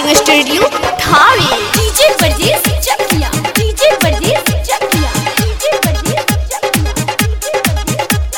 recording studio Thawe DJ वर्जेस Chakia DJ वर्जेस Chakia DJ वर्जेस चकिया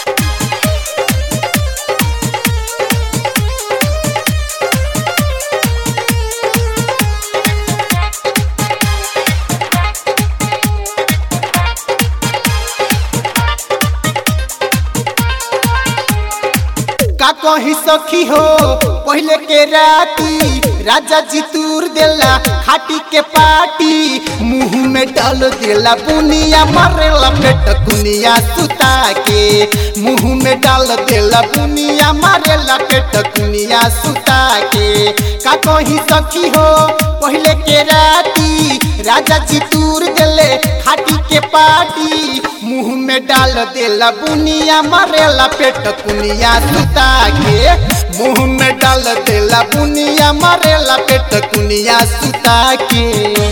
का कही सखी हो पहले के राती राजा जी तूर देला खाटी के पाटी मुंह में डाल देला बुनिया मारेला पेट कुनिया सुता के मुंह में डाल देला बुनिया मारेला पेट कुनिया सुता के का कही सखी हो पहले के राती राजा जी तूर देले खाटी के पाटी मुंह में डाल देला बुनिया मारेला पेट कुनिया सुता के मुंह में डाल देला बुनिया मारेला पेट कुनिया सुता के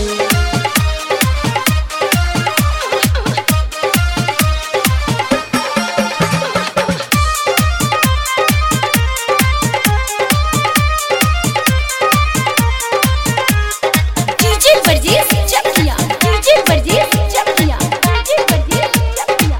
डीजे वर्जेस चकिया डीजे वर्जेस चकिया डीजे वर्जेस चकिया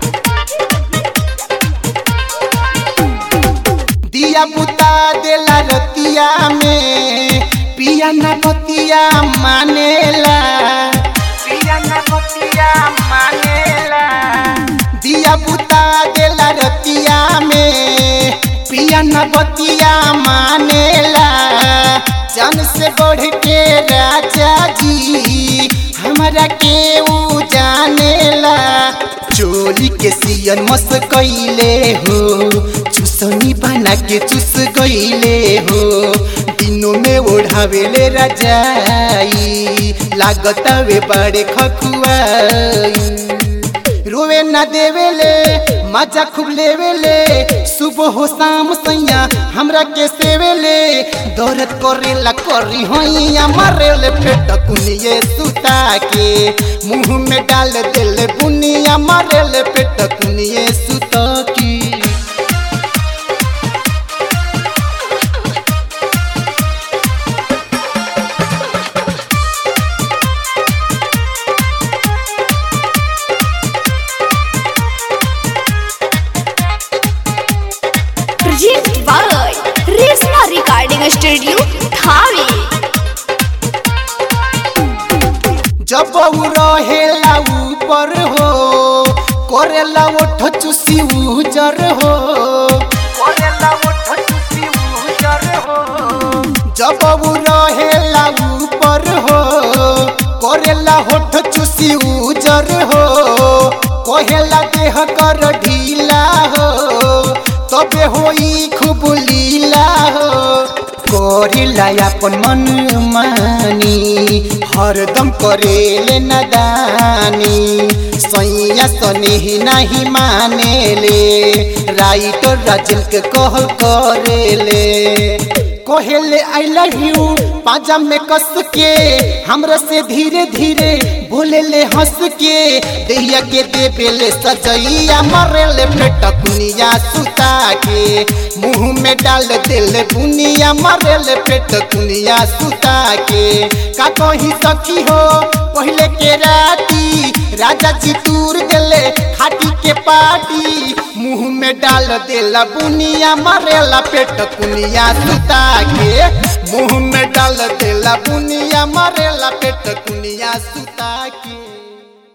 दिया बुता देला रतिया में पिया ना बतिया मानेला पिया ना बतिया मानेला दिया बुता देला रतिया में पिया ना बतिया मानेला जन से बढ़ के राजा जी हमरा के ऊ जानेला चोली के सियन मस कैले हो चुसनी बना के चुस गईले हो दिनों में ओढ़ावेले रजाई लागत वे बड़े खखुआई रोवे न देवेले मजा खूब लेवेले सुबह हो शाम सैया हमरा के सेवेले दौरत करेला करी होइया मारेले पेट कुनिए सुता के मुंह में डाल देले बुनिया मारेले पेट कुनिए सुता की present by Reshma recording studio Thawe जब उ रहेला ऊपर हो करेला ओठ चुसी उजर हो करेला ओठ चुसी उजर हो जब उ रहेला ऊपर हो करेला होठ चुसी उजर हो कहेला देह कर ढीला हो तबे होई खूब लीला हो करेला अपन मन मानी हरदम करेले नदानी सैया सनेही नहीं मानेले राइटर राजन के कहल करेले कहेले आई लव यू पाजा में कस के हमरा से धीरे धीरे बोले ले हंस के देहिया के देवेले सजैया मरेले पेट कुनिया सुता के मुंह में डाल देले बुनिया मरेले पेट कुनिया सुता के का कही सखी हो पहले के राती राजा जी तूर देले खाटी के पाटी मुंह में डाल देला बुनिया मरेला पेट कुनिया सुता के मुंह में डाल देला बुनिया मरेला पेट कुनिया सुता के